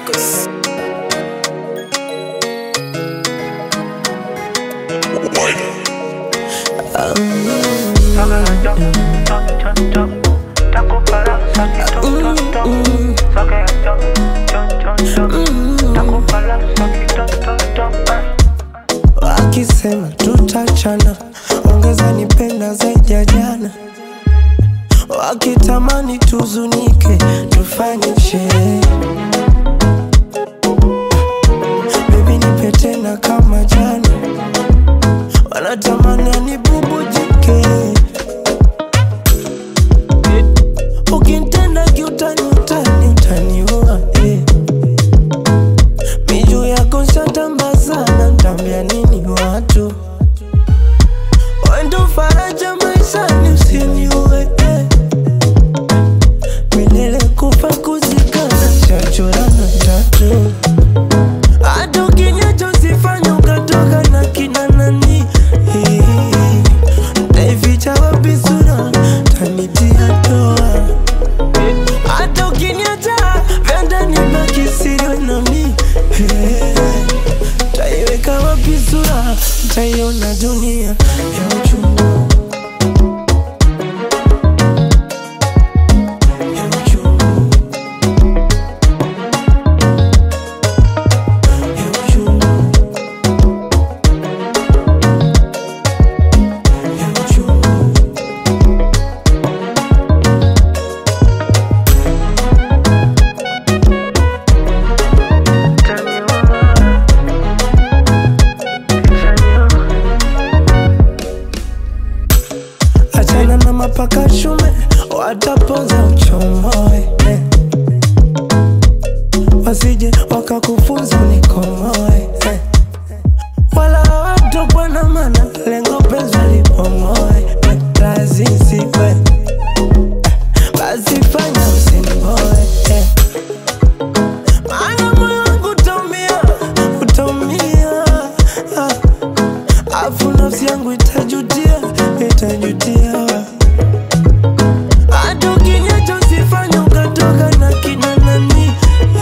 Records. Wakisema tutachana, ongeza nipenda zaidi ya jana. Wakitamani tuzunike, tufanye sherehe. Baby nipe tena kama jana, wanatamani anibubujike. Ukinitenda kiutani, utani, utaniua eh. Miju yako shatamba sana, ntambia nini watu? Wendo faraja maishani, usiniue eh. Milele kufa kuzikana, shachorana tatu hata ukiniacha usifanye ukatoka na kina nani Eh, Nitaificha wapi sura, tanitia doa hata ukiniacha vyanda nibaki siri nami Eh, Taiweka wapi sura, taiona dunia ya uchungu ya uchungu ya uchungu ya uchungu achana na mapaka shume watapoza uchomoe eh. wasije wakakufunza unikomoe eh. wala watokwa na mana lengo penzi lipomoe eh. lazisiwe basi fanya usinimoe eh. maana moyo wangu utaumia utaumia ah. Afu nafsi yangu itajutia, itajutia. Hata ukiniacha usifanye ukatoka na kina nani.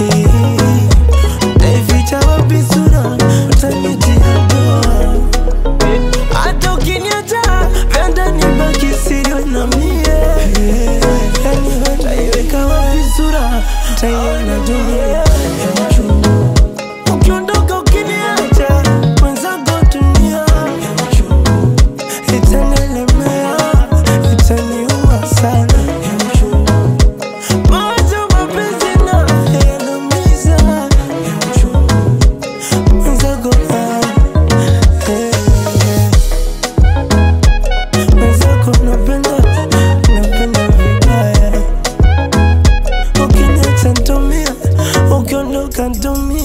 Nitaificha wapi sura, utanitia doa. Hata ukiniacha vyanda nibaki siri na mie. Yani wewe utaiweka wapi sura, utaiona dunia ya uchungu. Ukiondoka ukiniacha mwenzako dunia ya uchungu itanielemea, itaniuma sana ya uchungu. Mawazo mapenzi na yanaumiza ya uchungu mwenzako ah, eh, eh. Mwenzako napenda, napenda vibaya ukiniacha ntomia, ukiondoka ntomia